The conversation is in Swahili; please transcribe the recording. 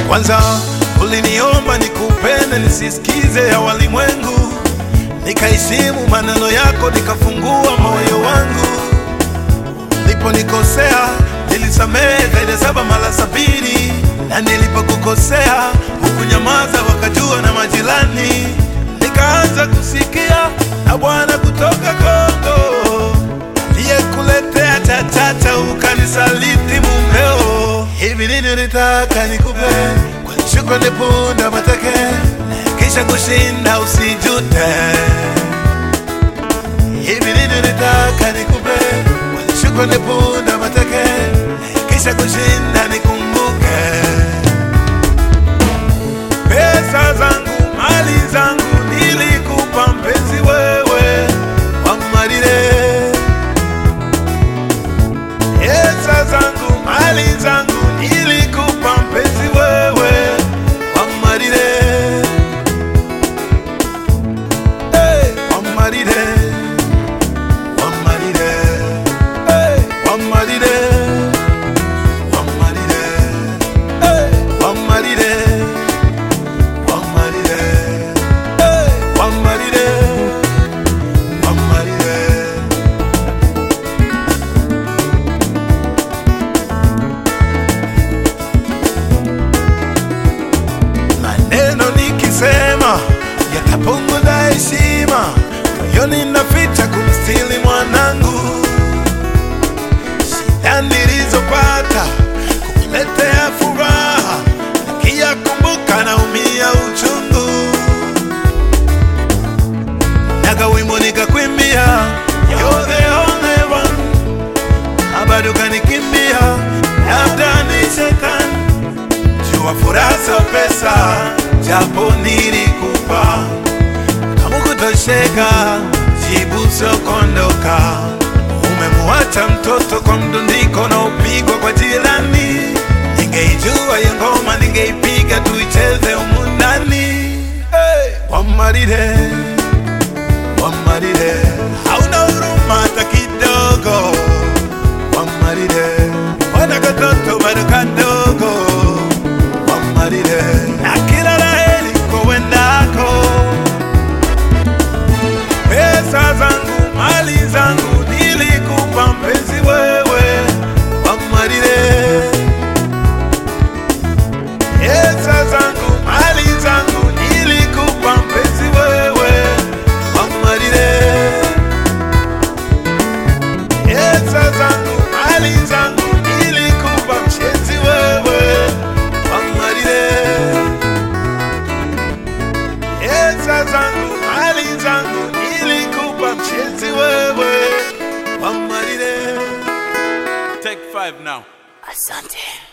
Kwanza uliniomba nikupende nisisikize ya walimwengu, nikaheshimu maneno yako, nikafungua moyo wangu. Niliponikosea nilisamehe zaidi ya saba mara sabini, na nilipokukosea hukunyamaza, wakajua na majirani. Nikaanza kusikia na Bwana kutoka Kongo aliyekuletea chachata, ukanisaliti mumeo. Hivi nini nitaka nikupe kwa shukrani, punda mateke, kisha kushinda usijute. Hivi nini nitaka nikupe kwa shukrani, punda mateke, kisha kushinda nikumbuke. Pesa zangu, mali zangu nilikupa mpenzi wewe wamarire. Pesa zangu, mali zangu nilikupa mpenzi wewe wamarire. Hey, wamarire. Wamarire. Hey, wamarire. Wamarire. Hey, wamarire. Wamarire. Hey, wamarire. Wamarire. Maneno nikisema yatapunguza heshima, moyoni naficha kumstili mwanangu. Shida nilizopata kukuletea furaha, nikiyakumbuka naumia uchungu. Naga wimbo nikakwimbia, you're the only one, na bado kanikimbia, labda ni shetani jua furaha sio pesa, japo nilikupa kama kutosheka, jibu sio kuondoka. Umemuacha mtoto kwa mdundiko na upigwa kwa jirani. Ningeijua hiyo ngoma, ningeipiga tuicheze humu ndani. Hey, Wamarire, Wamarire, hauna huruma hata kidogo. Wamarire, wana katoto bado kadogo. Wamarire, na kila laheri kwa wendako. Pesa zangu, mali zangu nilikupa mpenzi wewe. Wamarire, pesa zangu, mali zangu nilikupa mpenzi wewe. Wamarire, pesa zangu, mali zangu nilikupa mpenzi wewe. Wamarire, pesa zangu, mali zangu nilikupa mpenzi wewe. Wamarire. Take five now. Asante.